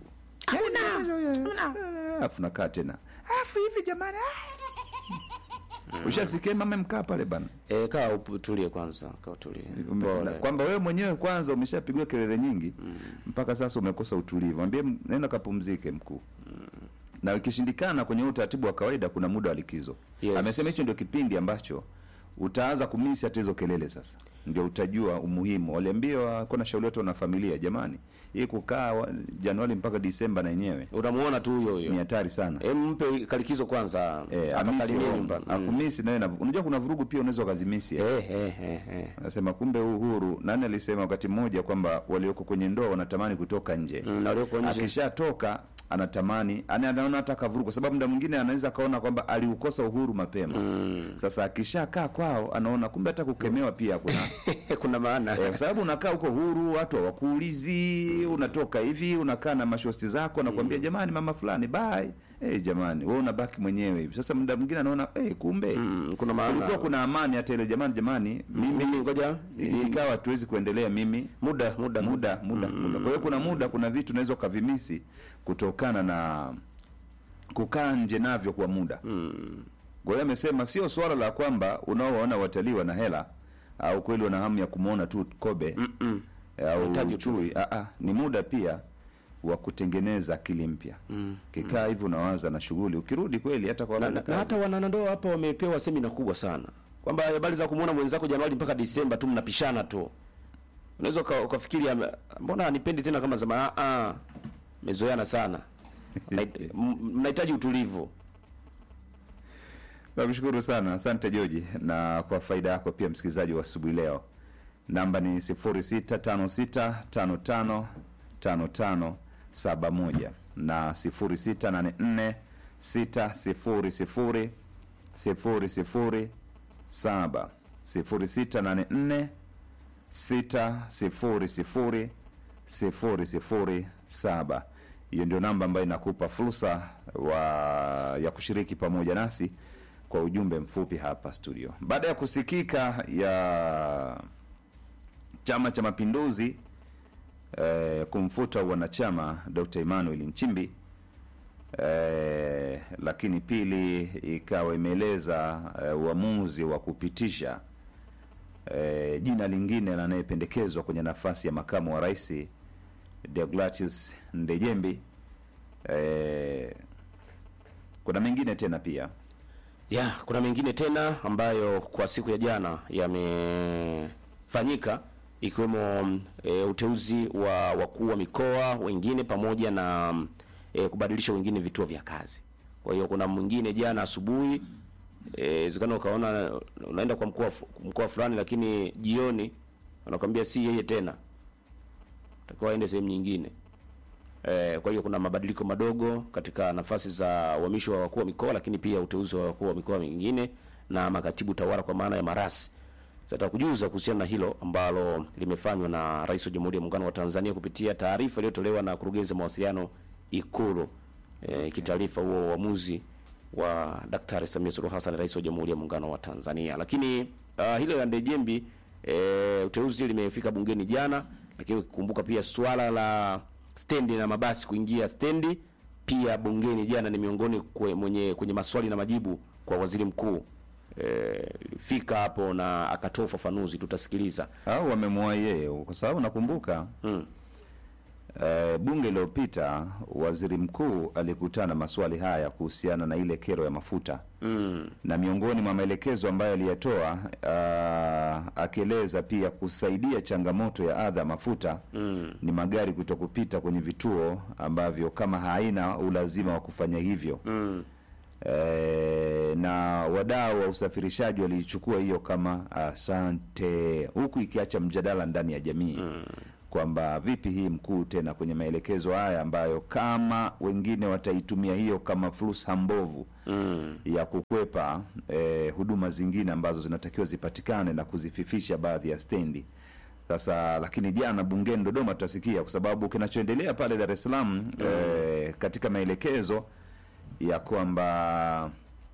afu nakaa tena afu hivi jamani ah. ushasikia mama mkaa pale bana eh, kaa utulie kwanza kaa utulie Ume- Pole. na- kwamba wewe mwenyewe kwanza umeshapigwa kelele nyingi mpaka sasa umekosa utulivu ambie nenda kapumzike mkuu na ikishindikana kwenye huu utaratibu wa kawaida kuna muda wa likizo Yes. amesema hicho ndio kipindi ambacho utaanza kumisi hata hizo kelele sasa ndio utajua umuhimu waliambiwa kuna shauri watu na familia jamani hii kukaa wa- januari mpaka disemba na yenyewe unamuona tu huyo ni huyo hatari sana Eh, mpe kalikizo kwanza Eh, atasalimia amisi nyumbani home. akumisi nawe na- unajua kuna vurugu pia unaweza ukazimisi eh. eh, eh, eh, eh. Anasema kumbe uhuru, nani alisema wakati mmoja kwamba walioko kwenye ndoa wanatamani kutoka nje Mm, na walioko nje. akishatoka anatamani ani anaona hata kavuru, kwa sababu muda mwingine anaweza akaona kwamba aliukosa uhuru mapema sasa akishakaa kwao anaona kumbe hata kukemewa pia kuna kuna maana Eh, kwa sababu unakaa huko huru, watu hawakuulizi, unatoka hivi, unakaa na mashosti zako, anakuambia jamani, mama fulani bye. Eh, jamani, wewe unabaki mwenyewe hivi. Sasa muda mwingine anaona eh, kumbe Mm, kuna maana. kulikuwa kuna amani hata ile jamani, jamani, mimi mimi ngoja hiki kikao hatuwezi kuendelea, mimi muda muda muda muda muda. Kwa hiyo kuna muda, kuna vitu unaweza ukavimisi kutokana na kukaa nje navyo kwa muda. Kwa hiyo amesema sio swala la kwamba unaowaona watalii wana hela au kweli wana hamu ya kumwona tu Kobe Mm-mm. au Unahitaji tu. chui. Ah, ah, ni muda pia wa kutengeneza akili mpya. Kikaa hivi unawaza na shughuli, ukirudi kweli hata kwa na, na, na hata wanandoa hapa wamepewa semina kubwa sana kwamba habari za kumwona mwenzako Januari mpaka Disemba tu mnapishana tu. Unaweza uka- ukafikiri ame- mbona anipendi tena kama zama ah ah mezoeana sana. Mnahit- m- Mnahitaji utulivu. Nakushukuru sana, asante Joji, na kwa faida yako pia msikilizaji wa asubuhi leo, namba ni 0656555571 na 0684600007 0684 600007 hiyo ndio namba ambayo inakupa fursa wa ya kushiriki pamoja nasi kwa ujumbe mfupi hapa studio baada ya kusikika ya chama cha mapinduzi eh, kumfuta wanachama dr emmanuel nchimbi eh, lakini pili ikawa imeeleza eh, uamuzi wa kupitisha eh, jina lingine la anayependekezwa kwenye nafasi ya makamu wa rais Deogratius Ndejembi. Eh, kuna mengine tena pia Ya, kuna mengine tena ambayo kwa siku ya jana yamefanyika ikiwemo mm, e, uteuzi wa wakuu wa mikoa wengine pamoja na mm, e, kubadilisha wengine vituo vya kazi. Kwa hiyo kuna mwingine jana asubuhi eh zikana ukaona unaenda kwa mkoa fu- mkoa fulani lakini jioni wanakwambia si yeye tena. Takiwa aende sehemu nyingine. Eh, kwa hiyo kuna mabadiliko madogo katika nafasi za uhamisho wa wakuu wa mikoa, lakini pia uteuzi wa wakuu wa mikoa mingine na makatibu tawala kwa maana ya marasi. Sasa kujuza kuhusiana na hilo ambalo limefanywa na Rais wa Jamhuri ya Muungano wa Tanzania kupitia taarifa iliyotolewa na kurugenzi ya mawasiliano Ikulu, eh, kitaarifa huo uamuzi wa Daktari Samia Suluhu Hassan, Rais wa Jamhuri ya Muungano wa Tanzania. Lakini uh, hilo la Ndejembi eh, uteuzi limefika bungeni jana, lakini ukikumbuka pia swala la stendi na mabasi kuingia stendi pia bungeni jana ni miongoni kwe, mwenye kwenye maswali na majibu kwa waziri mkuu eh, fika hapo na akatoa ufafanuzi, tutasikiliza. au wamemwahi yeye kwa sababu nakumbuka Mm. eh, bunge iliyopita waziri mkuu alikutana maswali haya kuhusiana na ile kero ya mafuta Mm. na miongoni mwa maelekezo ambayo aliyatoa uh, akieleza pia kusaidia changamoto ya adha ya mafuta Mm. ni magari kuto kupita kwenye vituo ambavyo kama haina ulazima wa kufanya hivyo Mm. e, na wadau wa usafirishaji waliichukua hiyo kama asante, huku ikiacha mjadala ndani ya jamii kwamba vipi hii mkuu tena kwenye maelekezo haya ambayo kama wengine wataitumia hiyo kama fursa mbovu ya kukwepa eh, huduma zingine ambazo zinatakiwa zipatikane na kuzififisha baadhi ya stendi. Sasa lakini jana bungeni Dodoma tutasikia, kwa sababu kinachoendelea pale Dar es Salaam eh, katika maelekezo ya kwamba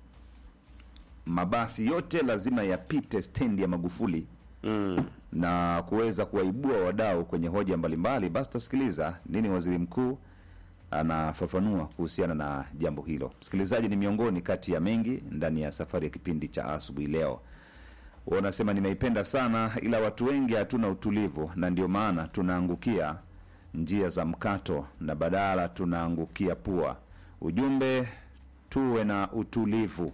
mabasi yote lazima yapite stendi ya Magufuli na kuweza kuwaibua wadau kwenye hoja mbalimbali. Basi tutasikiliza nini waziri mkuu anafafanua kuhusiana na jambo hilo. Msikilizaji, ni miongoni kati ya mengi ndani ya safari ya kipindi cha asubuhi leo. Wanasema nimeipenda sana, ila watu wengi hatuna utulivu, na ndio maana tunaangukia njia za mkato na badala tunaangukia pua. Ujumbe, tuwe na utulivu.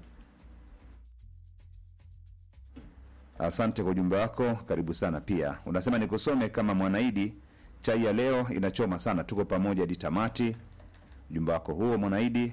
Asante kwa ujumbe wako, karibu sana. Pia unasema nikusome kama Mwanaidi, chai ya leo inachoma sana, tuko pamoja hadi tamati. Ujumbe wako huo Mwanaidi.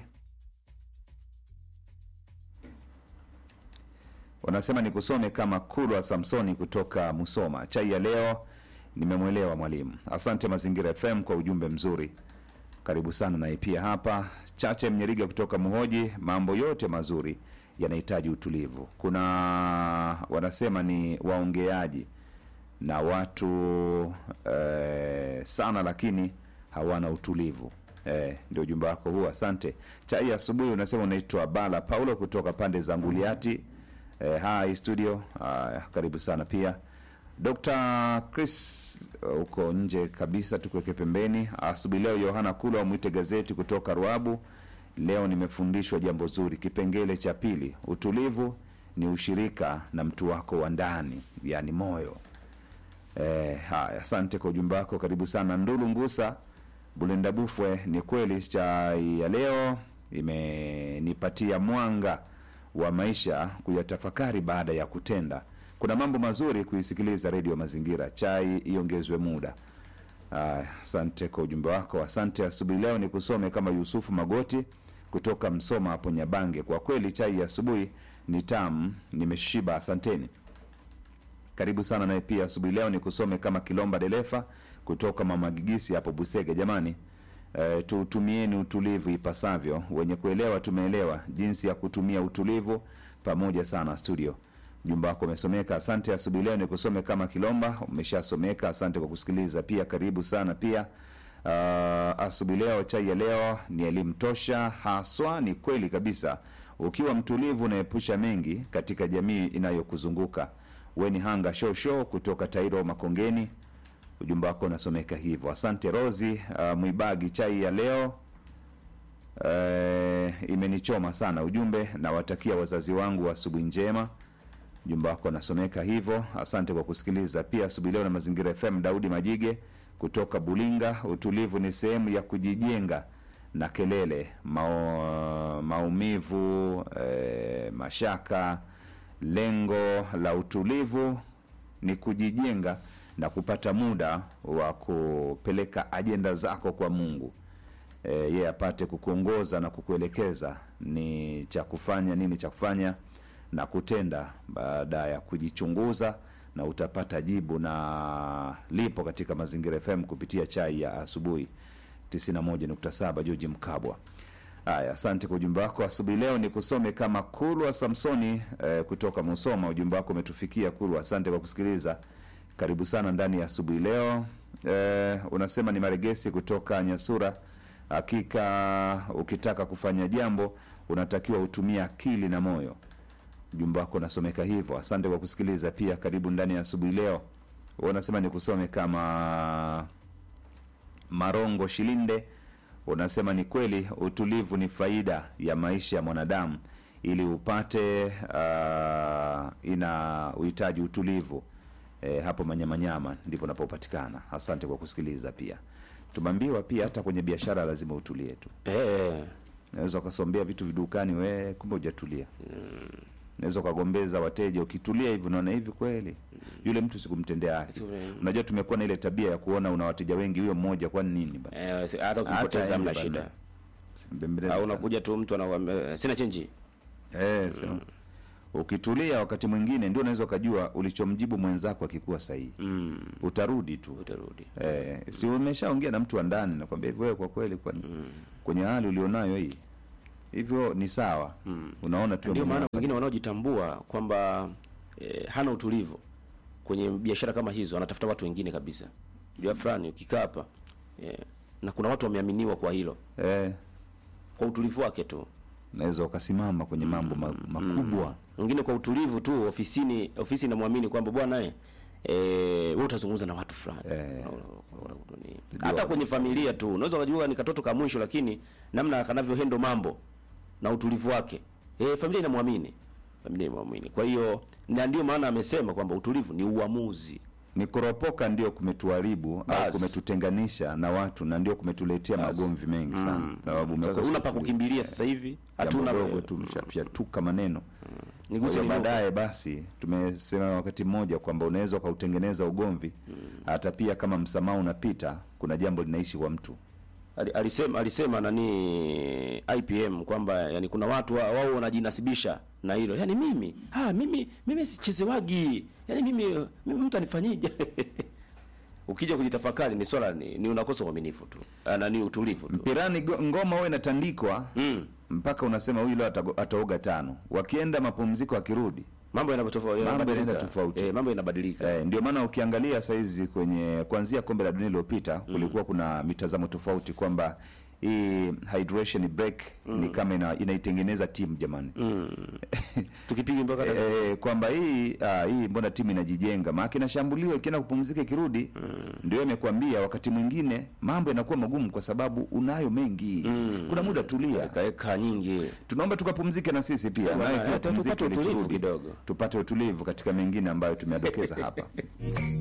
Wanasema nikusome kama Kulwa Samsoni kutoka Musoma, chai ya leo nimemwelewa mwalimu. Asante Mazingira FM kwa ujumbe mzuri, karibu sana. Naye pia hapa Chache Mnyeriga kutoka Muhoji, mambo yote mazuri yanahitaji utulivu. Kuna wanasema ni waongeaji na watu eh, sana, lakini hawana utulivu. Eh, ndio ujumbe wako huo, asante. Chai ya asubuhi unasema unaitwa Bala Paulo kutoka pande za Nguliati. Eh, hi studio. Ah, karibu sana pia Dr. Chris uh, uko nje kabisa, tukuweke pembeni. Asubuhi leo Yohana Kula wamwite gazeti kutoka Ruabu. Leo nimefundishwa jambo zuri. Kipengele cha pili, utulivu ni ushirika na mtu wako wa ndani, yani moyo. Eh, haya, asante kwa ujumbe wako, karibu sana. Ndulu Ngusa Bulenda Bufwe, ni kweli chai ya leo imenipatia mwanga wa maisha kuyatafakari baada ya kutenda. Kuna mambo mazuri kuisikiliza redio Mazingira. Chai iongezwe muda. Aya, asante kwa ujumbe wako. Asante. Asubuhi leo ni kusome kama Yusufu Magoti kutoka Msoma hapo Nyabange. Kwa kweli chai ya asubuhi ni tamu, nimeshiba. Asanteni, karibu sana. Naye pia asubuhi leo ni kusome kama Kilomba Delefa kutoka Mama Gigisi hapo Busege. Jamani, e, tuutumieni utulivu ipasavyo. Wenye kuelewa tumeelewa jinsi ya kutumia utulivu pamoja sana. Studio Jumba wako umesomeka, asante. Asubuhi leo ni kusome kama Kilomba, umeshasomeka. Asante kwa kusikiliza pia, karibu sana pia. Uh, asubuhi leo, chai ya leo ni elimu tosha haswa. Ni kweli kabisa, ukiwa mtulivu unaepusha mengi katika jamii inayokuzunguka. Weni hanga show show kutoka Tairo Makongeni, ujumbe wako unasomeka hivyo. Asante Rosi uh, Mwibagi, chai ya leo uh, imenichoma sana. Ujumbe, nawatakia wazazi wangu asubuhi njema Ujumbe wako unasomeka hivyo. Asante kwa kusikiliza pia asubuhi leo na Mazingira FM. Daudi Majige kutoka Bulinga, utulivu ni sehemu ya kujijenga na kelele mao, maumivu eh, mashaka. Lengo la utulivu ni kujijenga na kupata muda wa kupeleka ajenda zako kwa Mungu e, yeye apate kukuongoza na kukuelekeza ni cha kufanya nini cha kufanya na kutenda baada ya kujichunguza, na utapata jibu na lipo katika Mazingira FM kupitia chai ya asubuhi 91.7. George Mkabwa. Haya, asante kwa ujumbe wako asubuhi leo. Ni kusome kama Kulwa Samsoni eh, kutoka Musoma. Ujumbe wako umetufikia Kulwa, asante kwa kusikiliza. Karibu sana ndani ya asubuhi leo. Eh, unasema ni Maregesi kutoka Nyasura. Hakika ukitaka kufanya jambo unatakiwa utumie akili na moyo. Ujumbe wako unasomeka hivyo. Asante kwa kusikiliza pia, karibu ndani ya asubuhi leo. Unasema ni kusome kama Marongo Shilinde, unasema ni kweli, utulivu ni faida ya maisha ya mwanadamu. Ili upate uh, ina uhitaji utulivu. E, hapo Manyamanyama ndipo napopatikana. Asante kwa kusikiliza pia. Tumeambiwa pia hata kwenye biashara lazima utulie tu. Eh, Naweza ukasombea vitu vidukani, we kumbe hujatulia. Naweza ukagombeza wateja, ukitulia hivi unaona hivi kweli yule mtu sikumtendea haki. Tule- Unajua tumekuwa na ile tabia ya kuona una wateja wengi, huyo mmoja kwani nini bana? eh, si- hata Hata ukipoteza yeye mna bana. shida. Simbembeleze Au sana. unakuja tu mtu anakuambia sina chenji. Eh, so, ukitulia wakati mwingine ndio unaweza ukajua ulichomjibu mwenzako akikuwa sahihi mm. utarudi tu utarudi eh, si umeshaongea na mtu wa ndani nakwambia hivyo wewe kwa kweli kwa, kwenye hali ulionayo hii hivyo ni sawa unaona tu ndio mwenyewe maana wengine wanaojitambua kwamba eh, hana utulivu kwenye biashara kama hizo anatafuta watu wengine kabisa jua fulani ukikaa hapa eh, na kuna watu wameaminiwa kwa hilo eh, kwa utulivu wake tu unaweza ukasimama kwenye mambo ma, makubwa wengine kwa utulivu tu ofisini ofisi inamwamini kwamba bwana eh eh, wewe utazungumza na watu fulani Eh. hata kwenye familia tu unaweza ukajua ni katoto ka mwisho lakini namna kanavyohendo mambo na utulivu wake eh, familia inamwamini familia inamwamini kwa hiyo na ndio maana amesema kwamba utulivu ni uamuzi ni kuropoka ndio kumetuharibu au Bas. kumetutenganisha na watu na ndio kumetuletea magomvi mengi sana sababu sasa umekosa una pa utulivu. kukimbilia sasa hivi hatuna hatuna dogo tu mshapyatuka maneno Kwa niguse hiyo kidogo. baadaye basi tumesema wakati mmoja kwamba unaweza ukautengeneza ugomvi hata pia kama msamaha unapita kuna jambo linaishi kwa mtu Ali- alisema alisema nani IPM kwamba yani kuna watu wa- wao wanajinasibisha na hilo yani mimi ah mimi mimi sichezewagi yani mimi mimi mtu anifanyije ukija kujitafakari ni swala ni, ni unakosa uaminifu tu Ah, na ni utulivu tu mpirani go- ngoma huwa inatandikwa mm. mpaka unasema huyu leo atago- ataoga tano wakienda mapumziko akirudi mambo yanapotofauti Mambo yanaenda tofauti. eh, mambo yanabadilika Eh, ndio maana ukiangalia saizi kwenye kuanzia kombe la dunia iliyopita kulikuwa kuna mitazamo tofauti kwamba hii hydration break ni kama ina, inaitengeneza timu jamani tukipiga mpaka eh, kwamba hii ah, hii mbona timu inajijenga maana inashambuliwa ikienda kupumzika ikirudi ndio imekwambia wakati mwingine mambo yanakuwa magumu kwa sababu unayo mengi kuna muda tulia kaeka nyingi tunaomba tukapumzike na sisi pia bwana, naye pia hata pumzike tupate ili utulivu turudi. kidogo. tupate utulivu katika mengine ambayo tumeadokeza hapa